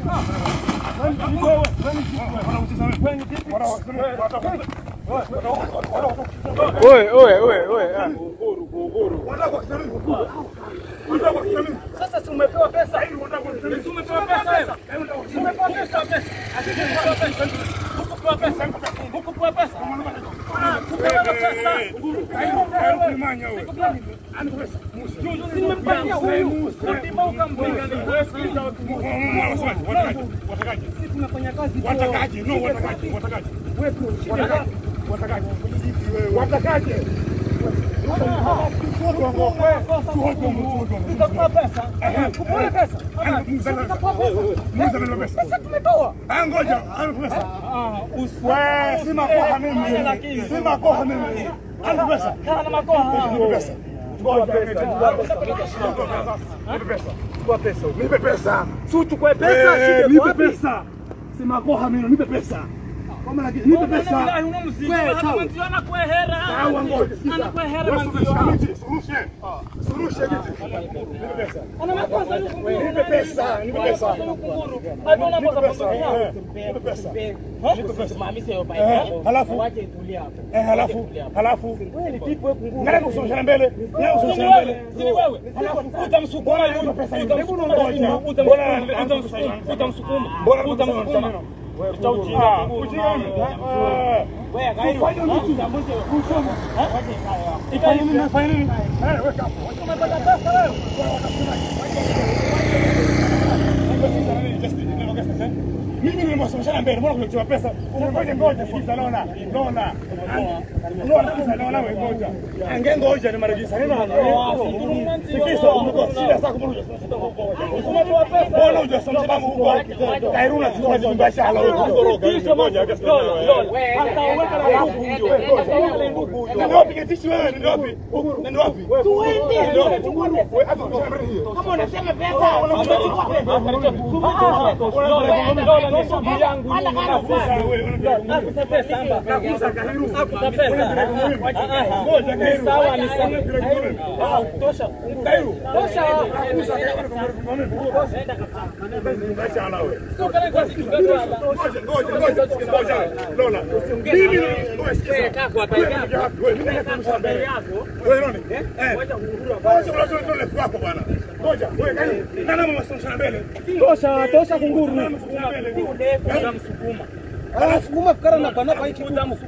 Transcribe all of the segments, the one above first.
Oye, oye, oye, oye. ah. Sasa si umepewa pesa? Si umepewa pesa wewe? Si umepewa pesa pesa? Hukupewa pesa. Hukupewa pesa. Hukupewa pesa. Hukupewa pesa. Si nimempatia huyu. Ulima ukampiga ni wewe sikiliza watu. Sisi tunafanya kazi kwa Watakaje? No, watakaje? Watakaje? wewe shida. Watakaje? Watakaje? Tutakupa pesa. Kupewa pesa. Muuza nalo pesa. Sasa tumetoa. Ah, ngoja, anipe pesa. Wewe, si makoha mimi. Si makoha mimi. Anipe pesa. Kana makoha. Nipe pesa. Ngoja, nipe pesa. Kwa pesa. Nipe pesa. Si uchukue Eh, pesa, shida nipe wapi? pesa. Si makoha mimi, nipe pesa. Kama na nipe pesa. Sawa, ngoja, sikiza. Wewe surusha miti, surushe. Surushe miti. Nipe pesa. Nipe pesa, nipe pesa. Nipe pesa. Eh, halafu eh, halafu halafu nani kusongesha mbele? Nani kusongesha mbele? Ah, ujinga nini? Ah, kufanya mtu. Kusoma. Ifanye nini? Ifanye nini? Eh, weka hapo. Mimi nimewasomesha mbele, mbona kuletewa pesa? Unafanya ngoja sikiza, naona. Naona. Naona sikiza, naona wewe ngoja. Ange ngoja ni marejisa. Nini Sikiza, umekuwa shida sasa kumrudia. Mbona hujasomesha babu huko? Kairuna sio kazi mbaya shala wewe kukoroga. Ngoja kesi Ndio wapi ketishi wewe? Ndio wapi? Ndio wapi? Tuende. Wewe hapo kwa hiyo. Kama unasema pesa, unachukua pesa. Tosha, tosha kunguru. Anasukuma fikara na bana pa hiki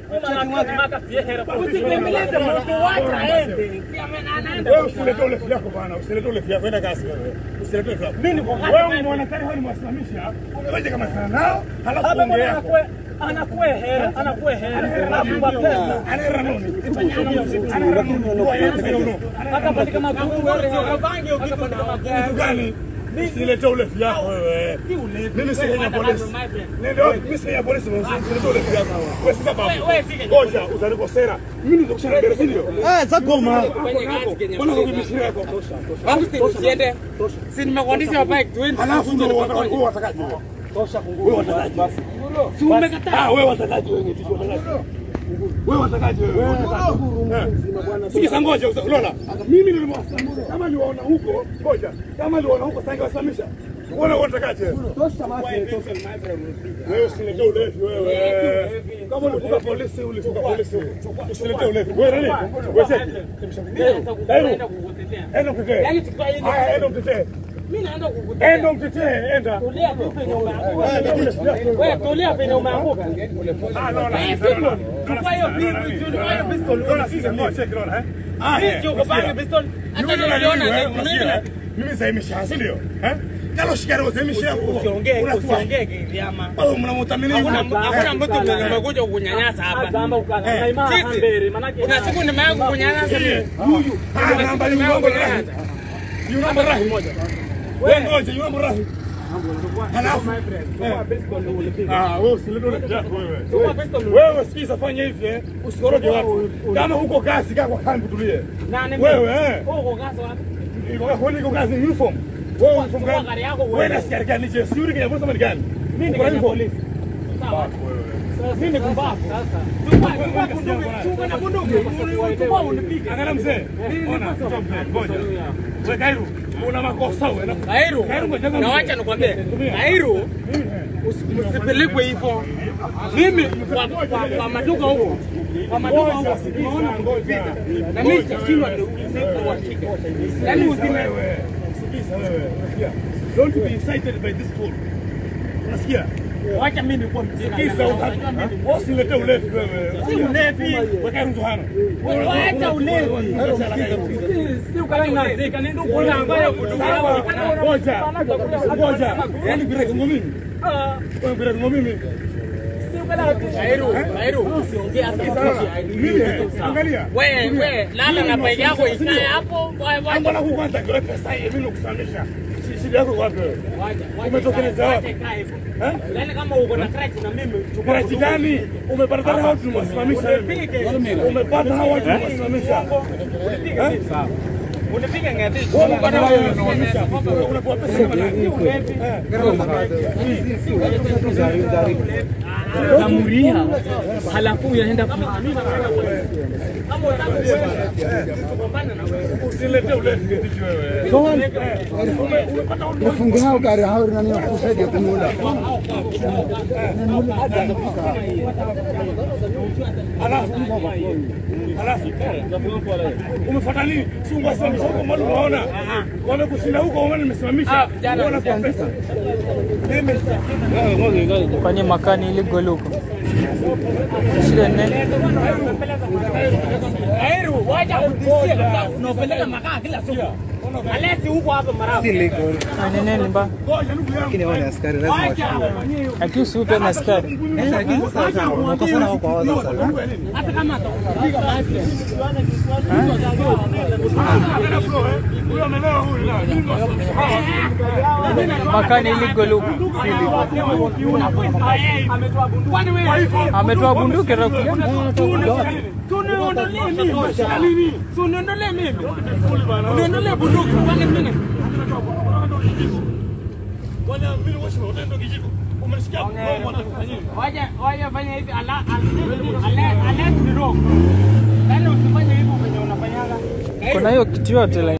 Wewe usilete ulefi yako bwana, usilete ulefi yako, enda kasi wewe. Usilete ulefi yako. Mimi niko wewe mwonekani wewe ni mwasimamisha. Unaje kama sana nao, halafu ongea yako. anakuehera anakuehera anakupa pesa Anaera nini? akapandika magungu Kitu gani? Usilete ulefi yako wewe. Mimi si ya polisi. Ndio, mimi si ya polisi, usilete ulefi yako. Wewe si sababu. Ngoja, utanikosera. Mimi ndio kushana mbele, si ndio? Eh, za goma. Mbona ukibishia yako? Usiende. Si nimekuandisha bike 20. Halafu ndio watakaje? Wewe watakaje? Tosha kunguru. Wewe watakaje basi? Si umekataa. Ah, wewe watakaje wewe ngeti watakaje? Wewe watakaje wewe? watakaje? Sikiza ngoja Lola. Mimi nilimwasimamisha. Kama niliwaona huko, ngoja. Kama niliwaona huko sasa ningewasimamisha. Wewe watakaje? Tosha basi, tosha. Wewe usilete ulevi wewe. Kama ulifuka polisi, ulifuka polisi. Usilete ulevi. Wewe nani? Wewe seti. Dairu. Enda mtetee. Haya, enda mtetee. Mimi naenda kukutetea. Enda mtetee, enda. Tulia tu penye umeanguka. Wewe tulia penye umeanguka. Ah, Lola. Eh, Simon, chukua hiyo pistol, chukua hiyo pistol. Lola, sisi ngoja check Lola, eh? Ah, Mimi eh. sio kupanga pistol. Hata niliona Unasikia? Mimi sasa imesha, si ndio? Eh? Nalo shikaro sasa imesha. Usiongee, usiongee kivyama. Wewe mnamtamini Hakuna hakuna mtu umekuja kukunyanyasa hapa. Kuna siku nimewahi kukunyanyasa mimi. Huyu. Ah, namba ni uongo rahi. Ni namba rahi moja. Wewe ngoja, ni namba rahi. Halafu Ah, wewe usilete ule kijako wewe. Wewe sikiza fanya hivi eh. Usikoroge watu. Kama huko kazi kaa kwa kambi tulie. Wewe eh. Uko gasa wapi? Wewe uko kazi uniform. Wewe uniform Chukua gani? gari yako Wewe uende. na askari gani? Je, suri kwenye polisi ni gani? Mimi Uko na ni uniform? polisi. Sawa. Mimi ni kumbavu. Chukua chukua bunduki, chukua na bunduki. Chukua unipige. Angalia mzee. Ona, ngoja. Wewe Kairu. una makosa wewe. na- Kairu, Kairu, ngoja na wacha nikwambie, Kairu usipelekwe hivyo. Mimi kwa, kwa, kwa maduka huko, kwa maduka huko unaona Ngoja. na mimi sitashindwa kuwashika. Yaani usime Wewe. Sikiza wewe. Unasikia? Don't be excited by this fool. Unasikia? wacha mimi nikuwa mjinga. Sikiza usilete ulevi wewe. Si ulevi. Weka mzuhano. Wacha ulevi. Si ukaning'azika, nenda ukula ambayo Sawa. Ngoja. Ngoja. Yaani bila mimi. Wewe bila mimi. Kairu, Kairu, usiongee hata Mimi angalia. wewe wewe lala na begi yako ikae hapo. Wacha Mbona kwanza kwa pesa hii mimi nakusamisha. Shida yako wapi wewe? wacha Umetokeleza wapi? wacha ikae hivyo. Eh? Yaani kama uko na crutch na mimi chukua Karachi gani? Umepata hao watu tumewasimamisha. Umepata hao watu tumewasimamisha. unipiga ngati. Wewe umepata hao watu tumewasimamisha. Unapewa pesa kama nani? Kamuria. Halafu unaenda Usilete ulevi kitu wewe. Nifunge hao gari hao nani wakusaidia kumula. Alafu alafu umefuata nini? Si ungewasimamisha huko mbona unaona? Wamekushinda huko wewe nimesimamisha. Unaona kwa pesa. kwenye makani ili goluko ishirini Kairu, wacha kutisia kabisa. Unapeleka makaa kila siku. Alesi huko hapa marafu. nini mba Ngoja ndugu yangu. Lakini wale askari lazima Wacha. akiwa siupe na askari Hata kama atakupiga basi. Huyo amelewa huyu na. Mimi makani ili goluko Kwani wewe ametoa bunduki rakuja tuniondolee mimi. Tuniondolee mimi. Uniondolee bunduki kwani mimi. Bwana mimi wewe utaenda kijiko. Umesikia? Wewe watakufanyia. Waje waje fanya hivi ala ala ala kidogo. Yaani usifanye hivyo venye unafanyaga. kuna hiyo kitu yote la